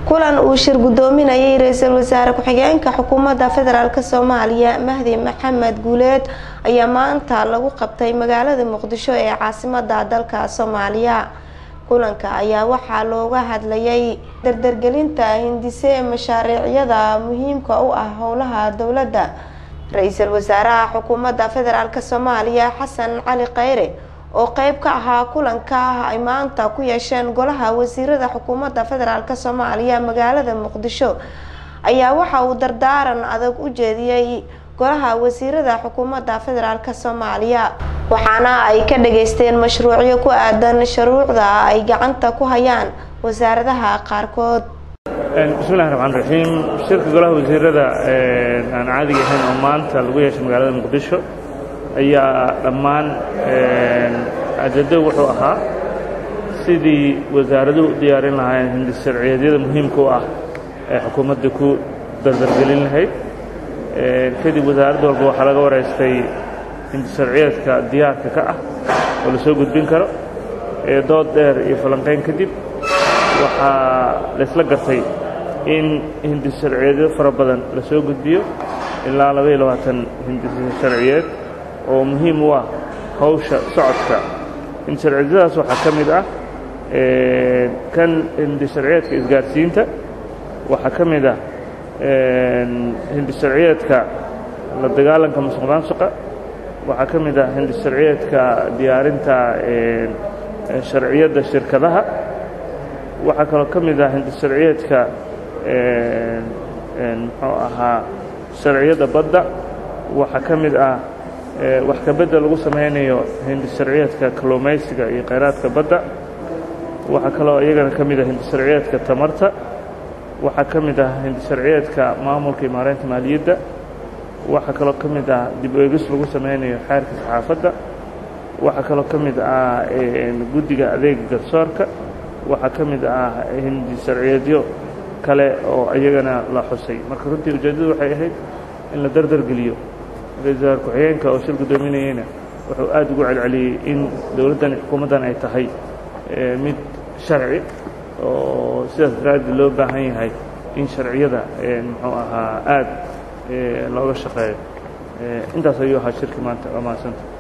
kulan uu shir gudoominayay ra-iisul wasaare ku-xigeenka xukuumadda federaalk soomaaliya mahdi maxamed guuleed ayaa maanta lagu qabtay magaalada muqdisho ee caasimada dalka soomaaliya kulanka ayaa waxaa looga hadlayay dardargelinta hindise mashaariicyada muhiimka u ah howlaha dowladda ra-iisul wasaaraha xukuumadda federaalk soomaaliya xasan cali kheyre oo qeyb ka ahaa kulanka ay maanta ku yeesheen golaha wasiirada xukuumadda federaalk soomaaliya magaalada muqdisho ayaa waxa uu dardaaran adag u jeediyey golaha wasiirada xukuumadda federaalk soomaaliya waxaana ay ka dhageysteen mashruucyo ku aadan shuruucda ay gacanta ku hayaan wasaaradaha qaarkood bismillahi raxmaan raxiim shirka golaha wasiirada aan caadiga ahayn oo maanta lagu yeeshay magaalada muqdisho ayaa dhammaan ajado wuxuu ahaa sidii wasaaraduhu u diyaarin lahaayeen hindis sharciyeedyada muhiimka u ah ee xukuumadda ku dardargelin lahayd kadib wasaarad walba waxaa laga wareystay hindis sharciyeedka diyaarka ka ah oo la soo gudbin karo dood dheer iyo falanqayn kadib waxaa laysla gartay in hindis sharciyeedyo fara badan la soo gudbiyo ilaa labaiyo labaatan hindis sharciyeed oo muhiim u ah hawsha socodka hindis sharciyeedyadaas waxaa ka mid ah kan hindis sharciyeedka isgaarsiinta waxaa ka mid ah hindis sharciyeedka la dagaalanka musuq maasuqa waxaa ka mid ah hindis sharciyeedka diyaarinta sharciyadda shirkadaha waxaa kaloo ka mid ah hindis sharciyeedka muxuu ahaa sharciyadda badda waxaa ka mid ah wax kabedda lagu samaynayo hindis sharciyeedka kalluumaysiga iyo khayraadka badda waxaa kaloo iyagana ka mid ah hindis sharciyeedka tamarta waxaa ka mid ah hindis sharciyeedka maamulka iyo maareynta maaliyadda waxaa kaloo ka mid ah dib eegis lagu samaynayo xeerka saxaafadda waxaa kaloo ka mid ah guddiga adeega garsoorka waxaa ka mid ah hindis sharciyeedyo kale oo iyagana la xusay marka runtii ujeeddadu waxay ahayd in la dardargeliyo ra-iisul wasaar ku-xigeenka oo shir guddoominayeyna wuxuu aad ugu celceliyey in dowladdan xukuumaddan ay tahay mid sharci oo sidaas daraaddeed loo baahan yahay in sharciyada muxuu ahaa aad looga shaqeeyo intaas ayuu ahaa shirki maanta waa mahadsanta